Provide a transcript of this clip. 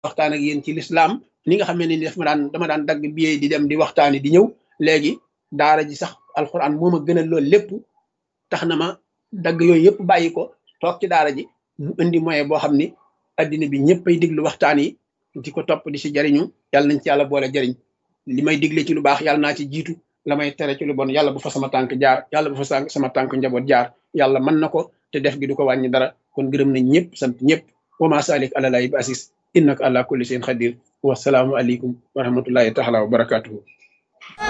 waxtaan ak yéen ci lislaam ni nga xam ne ni daf ma daan dama daan dagg billet di dem di waxtaani di ñëw léegi daara ji sax alxuraan moo ma gënal loolu lépp tax na ma dagg yooyu yëpp bàyyi ko toog ci daara ji mu indi moyen boo xam ni addina bi ñëpp ay diglu waxtaan yi di ko topp di si jariñu yàlla nañ ci yàlla boole jariñ li may digle ci lu baax yàlla naa ci jiitu la may tere ci lu bon yàlla bu fa sama tànk jaar yàlla bu fa sama tànk njaboot jaar yàlla mën na ko te def gi du ko wàññi dara kon gërëm nañ ñëpp sant ñëpp wa ma salik ala lahi bi asis innaka ala kulli shay'in xadir wasalaamu aleykum wa rahmatullahi taala wa barakatuhu